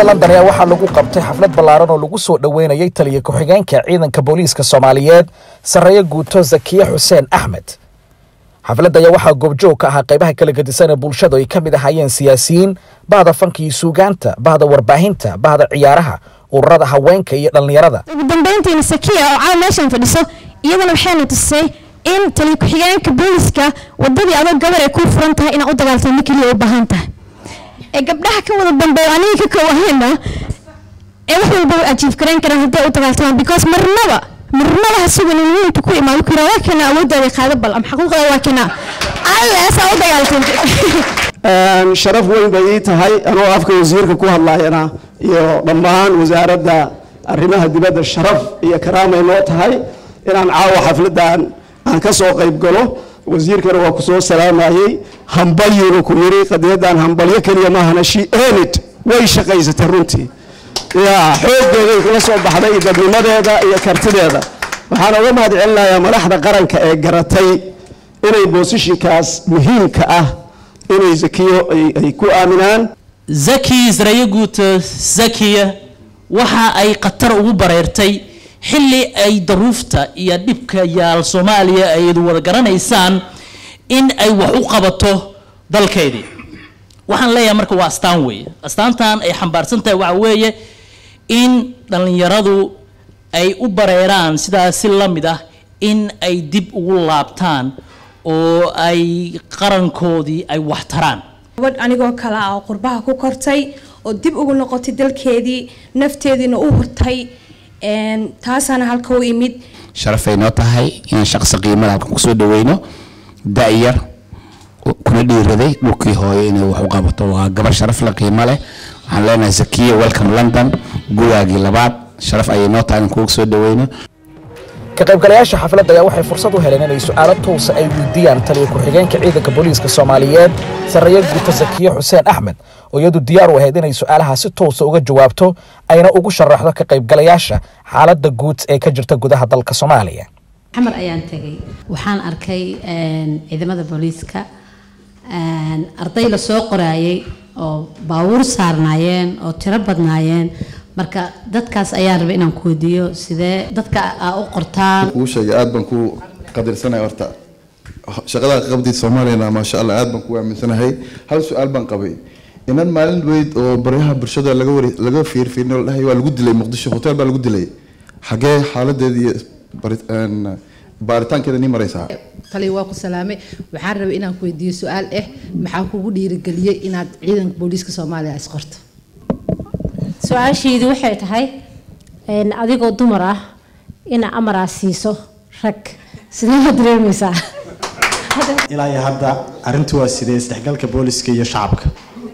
magaalada london ayaa waxaa lagu qabtay xaflad ballaaran oo lagu soo dhoweynayay taliya ku-xigeenka ciidanka booliiska soomaaliyeed sarreeye guuto zakiye xuseen axmed xafladda ayaa waxaa goobjoog ka ahaa qaybaha kala gedisan ee bulshadu ay ka mid ahaayeen siyaasiyiin bahda fanka iyo suugaanta bahda warbaahinta bahda ciyaaraha ururada haweenka iyo dhallinyarada ugu dambeyntiina sakiya oo caawa meeshan fadhiso iyadana waxayna tusay in taliya ku-xigeenka booliska wadadii adoo gabar ay kuu furan tahay inaad u dagaaltamo keliya u baahan tahay ee gabdhaha ka wada dambeeyo aniga ka kow ahayna ee wax walba way ajiif garayn karaan haddii ay u dagaaltamaan because marnaba marnaba ha sugan in wiilku ku imaado ku yidhaa waa kana awooddaada qaado bal ama xaquuqda waa kana alleesaa u dagaaltantay sharaf weyn bay ii tahay anoo afka wasiirka ku hadlayana iyo dhammaan wasaaradda arrimaha dibadda sharaf iyo karaamay noo tahay inaan caawa xafladan aan ka soo qayb galo wasiirkana waa ku soo salaamayey hambalyinu ku yiri qadiyadan hambalyo keliya maahana she earned way shaqaysatay runtii ya xooggeeday kula soo baxday iyo dadnimadeeda iyo kartideeda waxaan uga mahad celinayaa madaxda qaranka ee garatay inay boosishinkaas muhiimka ah inay zakiyo ay ku aaminaan zaki israa'iil guuto zakiya waxa ay khatar ugu bareertay xilli ay daruufta iyo dhibka yaal soomaaliya ay wada garanaysaan in ay wax u qabato dalkeedii waxaan leeyahay marka waa astaan weeye astaantan ay xambaarsan tahay waxa weeye in dhallinyaradu ay u bareeraan sidaas si la mid ah in ay dib ugu laabtaan oo ay qarankoodii ay wax taraan gabadh anigoo kale ah oo qurbaha ku kortay oo dib ugu noqotay dalkeedii nafteediina u hurtay taasaana halka u imid sharafay noo tahay inaan shaqsi qiimada halkan kusoo dhaweyno da-yar kuna dhiiraday dhulkii hooyo inay wax u qabato waa gabar sharaf la qiimo leh waxaan leenahay zakiya welcome london gudaagii labaad sharaf ayay noo tahay inaan kuga soo dhaweyno ka qaybgalayaasha xafladda ayaa waxay fursad u heleen inay su'aalo toosa ay weydiiyaan taliya ku-xigeenka ciidanka booliiska soomaaliyeed sarreeye guuto zakiye xuseen axmed oo iyadu diyaar u ahayd inay su'aalaha si toosa uga jawaabto ayna ugu sharaxdo ka qaybgalayaasha xaaladda guud ee ka jirta gudaha dalka soomaaliya xamar ayaan tegay waxaan arkay ciidamada booliiska arday la soo qoraayay oo baabuur saarnaayeen oo tiro badnaayeen marka dadkaas ayaan rabay inaan ku weydiiyo sidee dadka aa u qortaan kuu sheegay aad baan ku qadirsanaya horta shaqada qabdid soomaaliyana maasha allah aad baan ku aaminsanahay hal su-aal baan qabay inan maalin weyd oo baryaha bulshada laga wari laga fiirfiirino la dhahay waa lagu dilay muqdisho hotel baa lagu dilay xagee xaaladeeda iyo baaritaankeeda nii maraysaa tali waa ku salaamay waxaan rabay inaan ku weydiiyo su-aal ah maxaa kugu dhiirigeliyey inaad ciidanka booliiska soomaaliya is qorto su-aasheedu waxay tahay adigoo dumar ah ina amaraa siiso rag sidee ma dareemaysaa ilaa iyo hadda arrintu waa sidee isdhexgalka booliska iyo shacabka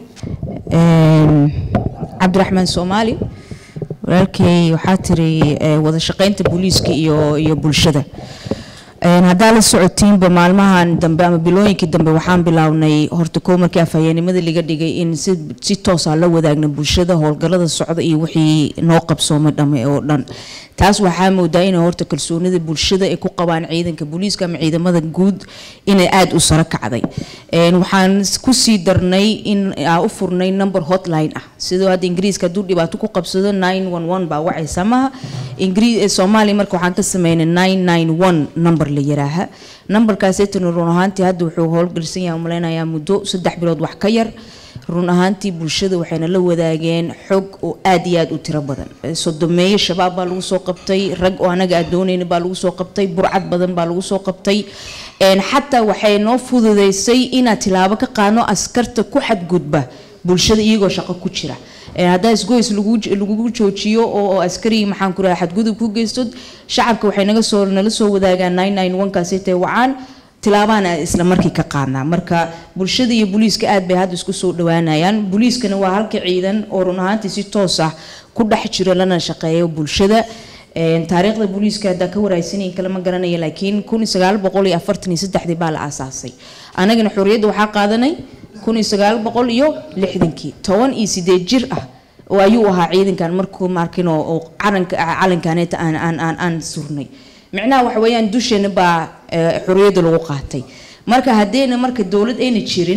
cabdiraxmaan soomaali walaalkay waxaa tiri wada shaqeynta booliiska iyo iyo bulshada haddaa la socotiinba maalmahan dambe ama bilooyinkii dambe waxaan bilownay horta koo markii afhayeenimada laga dhigay in si si toosa la wadaagna bulshada howlgalada socda iyo wixii noo qabsoomay dhame oo dhan taas waxaa moodaa inay horta kalsoonida bulshada ay ku qabaan ciidanka booliiska ama ciidamada guud inay aada u saro kacday waxaan kusii darnay in aa u furnay number hotline ah sidoo hadda ingiriiska hadduu dhibaato ku qabsado nine one one baa wacaysa maha ingiriis soomaaliya marka waxaan ka sameynay nine nine one number la yaraaha numberkaaseytana run ahaantii hadda wuxuu howlgelsan yahay umaleynayaa muddo saddex bilood wax ka yar run ahaantii bulshada waxayna la wadaageen xog oo aad iyo aad u tiro badan sodomeeye shabaab baa lagu soo qabtay rag oo anaga aad doonayna baa lagu soo qabtay burcad badan baa lagu soo qabtay xataa waxay noo fududeysay inaad tilaabo ka qaadno askarta ku xadgudba bulshada iyagoo shaqo ku jira haddaa isgoys lagugu joojiyo oo askari maxaan ku raha xadgudub ku geysto shacabka waxay naga soo nala soo wadaagaan nine nine one kaasi tay wacaan tilaabaan isla markii ka qaadnaa marka bulshada iyo booliiska aad bay hadda isku soo dhawaanayaan booliiskana waa halka ciidan oo run ahaantii si toos ah ku dhex jiro lana shaqeeyo bulshada taariikhda booliiska haddaa ka waraysanayn kalama garanaya laakiin kun sagaal boqol iyo afartan iyo saddexdii baa la aasaasay anagana xorriyadda waxaa qaadanay kun iyo sagaal boqol iyo lixdankii toban iyo sideed jir ah oo ayuu ahaa ciidankan markuu markin oo calanka calankaneeta aan aan aan aan surnay micnaha waxa weeyaan dusheena baa xorriyadda lagu qaatay marka haddayna marka dowlad ayna jirin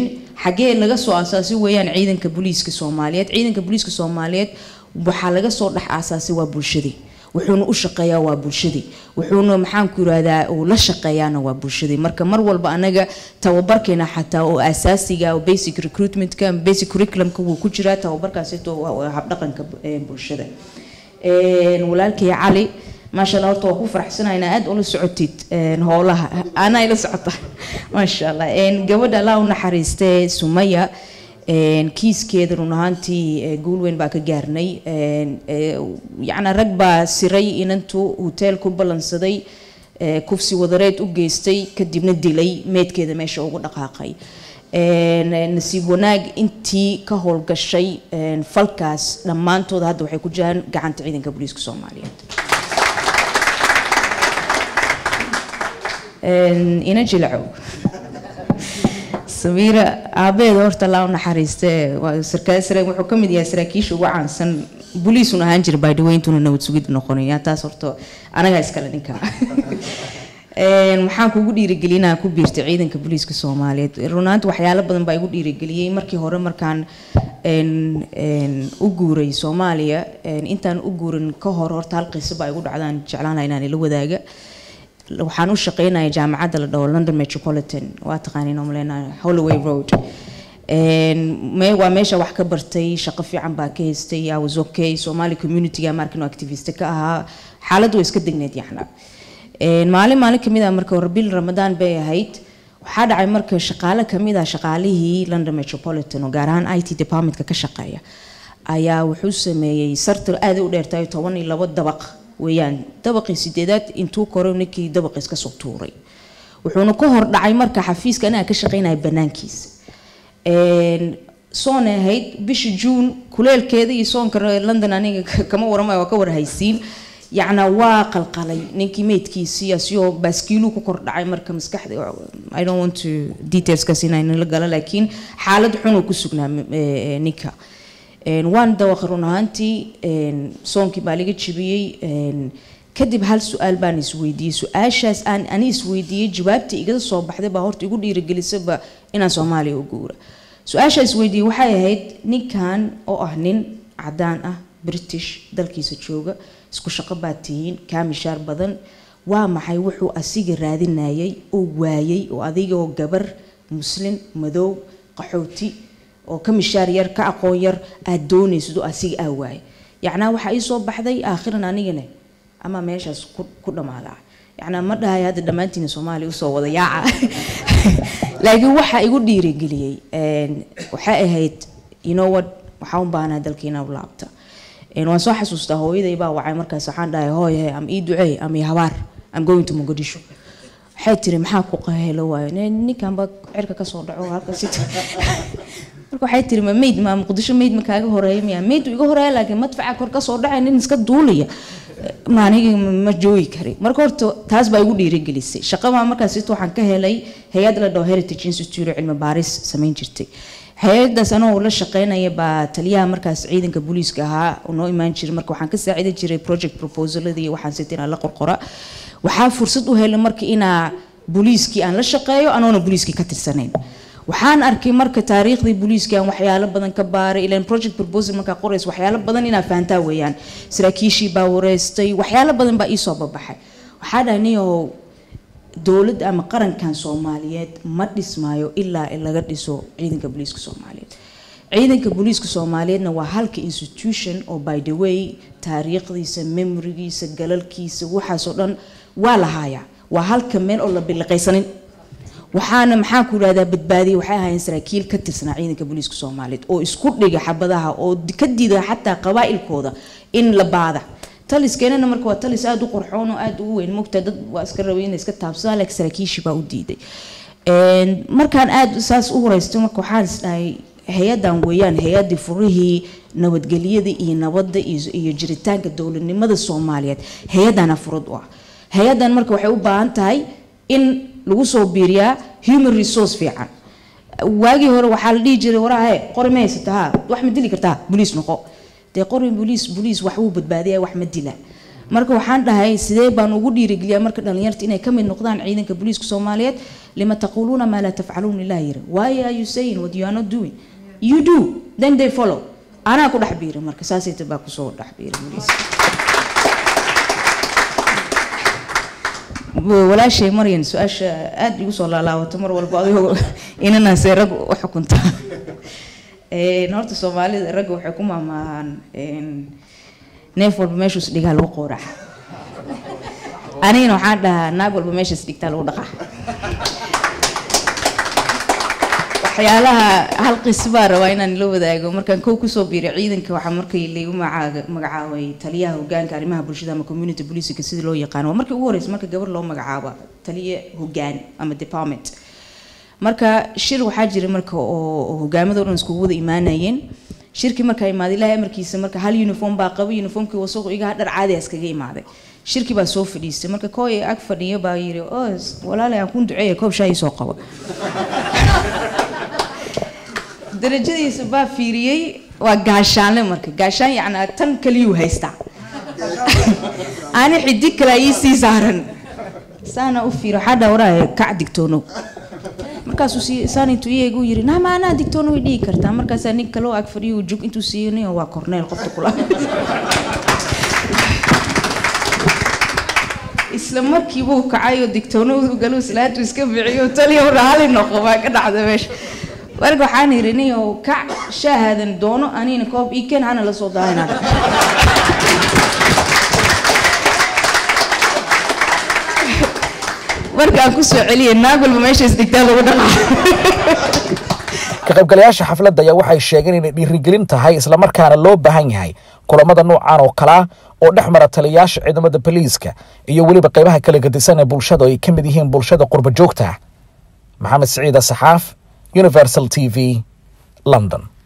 xaggee laga soo asaasay weeyaan ciidanka booliiska soomaaliyeed ciidanka booliiska soomaaliyeed waxaa laga soo dhex aasaasay waa bulshadii wuxuuna u shaqeeyaa waa bulshadii wuxuuna maxaanku yirahdaa uu la shaqeeyaana waa bulshadii marka mar walba anaga tababarkeena xataa oo asaasiga oo basic recruitmentka ama basic curriculumka wuu ku jiraa tababarkaasito waa habdhaqanka eh, bulshada Een, walaalkay cali maasha allah horta waa ku faraxsanahay inaa aad ula socotid een, howlaha anaa ila socota maasha allah Een, gabadha allah u naxariistee sumaya een, kiiskeeda run ahaantii eh, guul weyn baa ka gaarnay Een, eh, yacni rag baa siray inantu hoteel ku ballansaday eh, kufsi wadareed u geystay kadibna dilay meedkeeda meesha ugu dhaqaaqay Een, eh, nasiib wanaag intii ka howlgashay een, falkaas dhammaantood hadda waxay ku jiraan gacanta ciidanka booliiska soomaaliyeed Een, ina jilcow samiira aabeeda horta laa u naxariiste waa sarkaal sare wuxuu ka mid yahay saraakiisha ugu caansan booliisun ahaan jira baydhaweyntuna nabad sugid noqonaya taas horta anagaa iskale ninka Een, waxaan kugu dhiirigelinaa ku biirtay ciidanka booliiska soomaaliyeed runaanta waxyaalo badan baa igu dhiirigeliyey markii hore markaan een, een, u guuray soomaaliya een, intaan u guurin ka hor horta hal qiso baa igu dhacdaan jeclaan lahaa inaan ila wadaaga waxaan u shaqeynaya jaamacadda la dhaho london metropolitan waa taqaaniin oo maleynayo holloway road Een, me- waa meesha wax ka bartay shaqo fiican baa ka haystay I was okay somali communityga markin activist ka ahaa xaaladdu way iska degneed yaxna Een, maalin maalin kamid ah marka hore bil ramadaan bay ahayd waxaa dhacay marka shaqaale kamid ah shaqaalihii london metropolitan oo gaar ahaan i t departmentka ka shaqeeya ayaa wuxuu sameeyey sartar aad u dheertahay toban iyo labo dabaq weeyaan dabaqii sideedaad intuu koro ninkii dabaqiis kasoo tuuray wuxuuna ka hor dhacay marka xafiiska anaga ka shaqeynaya banaankiisa Een, soon ay ahayd bisha juun kuleelkeeda iyo soonka london aniga ka- kama waramayo waa ka warhaysiin yacna waa qalqalay ninkii meydkiisii asigoo baaskiiluu ku kor dhacay marka maskaxda i don't want to detailskaas inaan la galo laakiin xaalad xun uu ku sugnaa eh, eh, ninka Een, waan dawaqay run ahaantii een, soonkii baa laga jibiyey een, kadib hal su-aal baan isweydiiyey su-aashaas aan ani isweydiiyey jawaabtii igada soo baxday baa horta igu dhiirigelisaba inaan soomaaliya u guura su-aashaa isweydiiyey waxay ahayd ninkan oo ah nin cadaan ah british dalkiisa jooga isku shaqo baa tihiin kaa mishaar badan waa maxay wuxuu asiga raadinayay oo waayay oo adigoo gabar muslin madow qaxooti oo ka mishaar yar ka aqoon yar aad doonaysid oo asiga aa waayay yacnaa waxaa ii soo baxday aakhiran anigana ama meeshaas ku ku dhammaadaa yacnaa ma dhahay hadda dhammaantiina soomaaliya usoo wada yaaca laakiin waxaa igu dhiirigeliyey een, waxay ahayd you know what waxaa u baahnaa dalkiina u laabta Een, waan soo xasuustaa hooyaday baa wacay markaas waxaan dhahay hooy am ii duceey am ii habaar am going to mogadisho waxay tiri maxaa ku qaheelo waayo "Nee, ninkan baa cirka kasoo dhaco halkaas marka waxay tiri ma meyd ma muqdisho meyd ma kaaga horeeya miya meyd iga horeeya laakiin madfaca kor kasoo dhacay nin iska duulaya ma aniga ma joogi kari marka horta taas baa igu dhiirigelisay shaqada markaas ita waxaan ka helay hay-ad la dhaho heritage institute oo cilmi baaris samayn jirtay hay-adaas anoo la shaqeynaya baa taliyaha markaas ciidanka booliiska ahaa oo noo imaan jiray marka waxaan ka saacidi jiray project proposaladii waxaan sita inaan la qorqora waxaa fursad u helay marka inaa booliiskii aan la shaqeeyo anoona booliiskii ka tirsanayn waxaan arkay marka taariikhdii booliiska aan waxyaalo badan ka baaray ilan project proposal markaa qoraysa waxyaalo badan inaa fahantaa weeyaan saraakiishii baa wareystay waxyaalo badan baa iisoo babaxay waxaa dhahay niyow dowladda ama qarankan soomaaliyeed ma dhismaayo ilaa laga dhiso ciidanka booliiska soomaaliyeed ciidanka booliiska soomaaliyeedna waa halka institution oo by the way taariikhdiisa memorigiisa galalkiisa waxaasoo dhan waa la haayaa waa halka meel oo la biliqaysanin waxaana maxaa ku yidhahdaa badbaadiye waxay ahaayeen saraakiil ka tirsanaa ciidanka booliiska soomaaliyeed oo isku dhiga xabadaha oo ka diida xataa qabaa'ilkooda in la baada taliskeenana marka waa talis aada u qurxoon oo aada ugu weyn mogta dad waa iska rabay inay iska taabsadaan laakiin saraakiishii baa u diiday Een, markaan aada saas u horeystay marka waxaan is dhahay hay-adan weeyaan hay-adii furihii nabadgelyada iyo nabadda iyo iyo jiritaanka dowladnimada soomaaliyeed hay-adana furad u ah hay-adan marka waxay u baahan tahay in lagu soo biiriyaa human resource fiican waagii hore waxaa la dhihi jiray warahe qori ma haysata ha wax ma dili kartaa boliis noqo dee qori boliis boliis wax wuu badbaadiya wax ma dila marka waxaan dhahay sidee baan ugu dhiirigeliyaa marka dhalinyarta inay kamid noqdaan ciidanka booliiska soomaaliyeed lima taquuluuna maa laa tafcaluun ilaah yiri why are you saying what you are not doing you do then they follow anaa ku dhex biiri marka saasayta baa kusoo dhex biiri booliiska walaashay maryan su-aasha aada igu soo laalaabato mar walba adigoo inanaasee rag u xukunta Een, horta soomaalida ragga waxay ku maamaahaan een, neef walba meeshuus dhigaa lagu qowraca anigana waxaan dhahaa naag walba meeshaas dhigtaa lagu dhaqaa waxyaalaha hal qis baa rabaa inaan la wadaago markaan kow kusoo biiray ciidanka waxaa markii laygu magacaa- magacaabay taliyaha hogaanka arrimaha bulshada ama community policika sidii loo yaqaano waa markii ugu horeysa marka gabar loo magacaabo taliye hogaan ama department marka shir waxaa jira marka oo oo hogaamada o dhan iskugu wada imaanayeen shirkii markaa imaaday ilaahay amarkiisa marka hal uniform baa qaba uniformkii wasaqu iga dhar caadi ah iskaga imaaday shirkii baa soo fadhiistay marka kooy ag fadhiyo baa yiri oo walaalay aan kun duceeya koob shaay soo qabo darajadiisa baa fiiriyey waa gaashaanle marka gaashaan yacnaa tan kaliyuu haystaa ani xidig kale ii sii saaran saana u fiiro waxaa dhaa waraaye kac digtoonow markaasuu sii saan intuu iyagu yiri naa maanaa digtoono way dhihi kartaa markaasaa nin kaloo ag fadhiyo uu jug intuu siiyo nin waa korneel qofta kula isla markiibuu kacay oo digtoonadu galuu islaantu iska biciyo taliya raali noqo baa ka dhacda meesha marka waxaan yiri nin oo kac shaahadan doono anina koob ii keen hana la soo daahina markaan kusoo celiyay naag walba meeshaas digtaa lagu dhaqaa ka qaybgalayaasha xafladda ayaa waxay sheegeen inay dhiirigelin tahay islamarkaana loo baahan yahay kulamada noocan oo kalea oo dhex mara taliyayaasha ciidamada boliiska iyo weliba qaybaha kala gedisan ee bulshada oo ay ka mid yihiin bulshada qurba joogta maxamed siciid saxaaf universal t v london